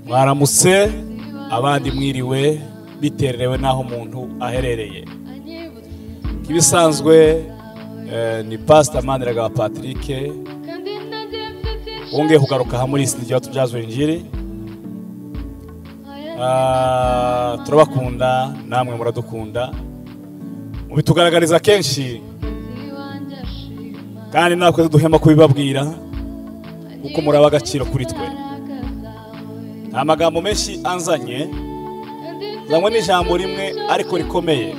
baramutse abandi mwiriwe biterewe n'aho umuntu aherereye nk'ibisanzwe eh, ni pasita maniraga patrick wongeye kugaruka aha muri sinigera tubyaza injiri Ah, turabakunda namwe muradukunda mubitugaragariza kenshi kandi natwe duhema kubibabwira kuko muraba agaciro kuri twe nta magambo menshi anzanye zanywe n'ijambo rimwe ariko rikomeye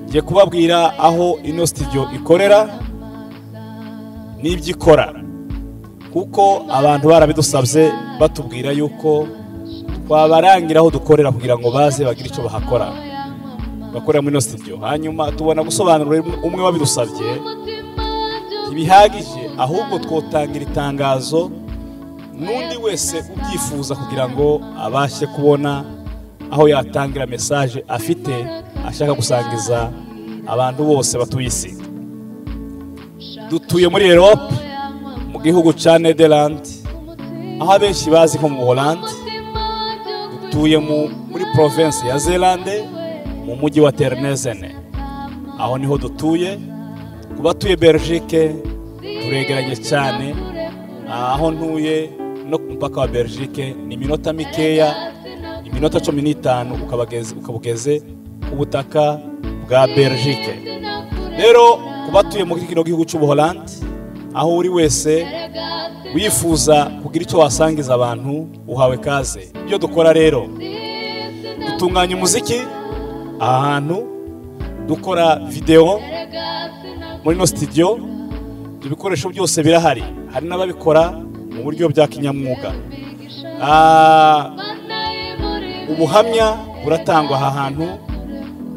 ngiye kubabwira aho ino sitidiyo ikorera n'ibyo ikora kuko abantu barabidusabye batubwira yuko twabarangira aho dukorera kugira ngo baze bagire icyo bahakora bakorera muri ino sitidiyo hanyuma tubona gusobanurira umwe wabidusabye ntibihagije ahubwo twotangira itangazo n'undi wese ubyifuza kugira ngo abashe kubona aho yatangira mesaje afite ashaka gusangiza abantu bose batuye isi dutuye muri erope mu gihugu cya nederland aho abenshi bazi nko mu buholandi dutuye mu- muri province ya zelande mu mujyi wa ternezene aho niho dutuye ku batuye belgique turegeranye cyane aho ntuye no ku mupaka wa belgique ni iminota mikeya iminota cumi n'itanu ukaba ugeze- ukaba ugeze ku butaka bwa belgique rero ku batuye muri kino gihugu cy'ubuholandi aho uri wese wifuza kugira icyo wasangiza abantu uhawe kaze ibyo dukora rero dutunganya umuziki aha hantu dukora videwo muri ino sitidiyo ibyo bikoresho byose birahari hari n'ababikora mu buryo bwa kinyamwuga Ah, ubuhamya buratangwa aha hantu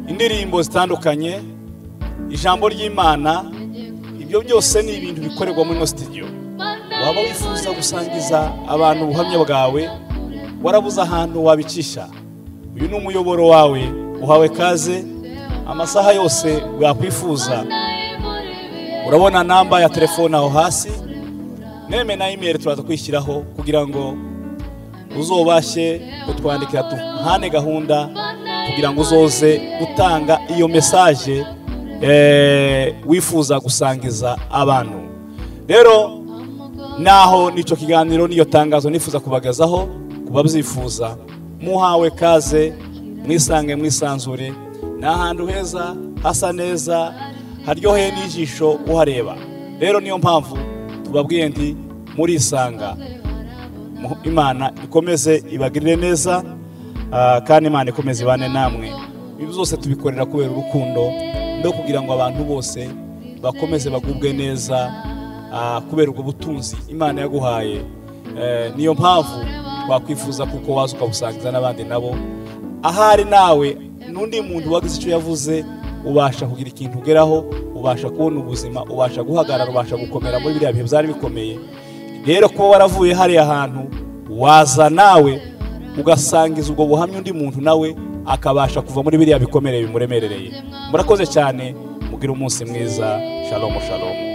indirimbo zitandukanye ijambo ry'imana ibyo byose ni ibintu bikorerwa muri ino sitidiyo waba wifuza gusangiza abantu ubuhamya bwawe warabuze ahantu wabicisha uyu ni umuyoboro wawe uhawe kaze amasaha yose wakwifuza urabona namba ya telefone aho hasi neme na imeri turaza kwishyiraho kugira ngo uzobashe kutwandikira duhane gahunda kugira ngo uzoze gutanga iyo mesaje eh, wifuza gusangiza abantu rero naho nicyo kiganiro niyo tangazo nifuza kubagezaho ku babyifuza muhawe kaze mwisange mwisanzure ni ahantu heza hasa neza haryoheye n'ijisho uhareba rero niyo mpamvu tubabwiye nti murisanga Mu- imana ikomeze ibagirire neza ah, kandi imana ikomeze ibane namwe ibi byose tubikorera kubera urukundo no kugira ngo abantu bose bakomeze bagubwe neza ah, kubera ubwo butunzi imana yaguhaye Eh, niyo mpamvu twakwifuza kuko waza ukabusangiza n'abandi nabo ahari nawe n'undi muntu wagize icyo yavuze ubasha kugira ikintu ugeraho ubasha kubona ubuzima ubasha guhagarara ubasha gukomera muri biriya bihe byari bikomeye rero kuba waravuye hariya hantu waza nawe ugasangiza ubwo buhamya undi muntu nawe akabasha kuva muri biriya bikomere bimuremerereye murakoze cyane mugire umunsi mwiza shalomu shalomu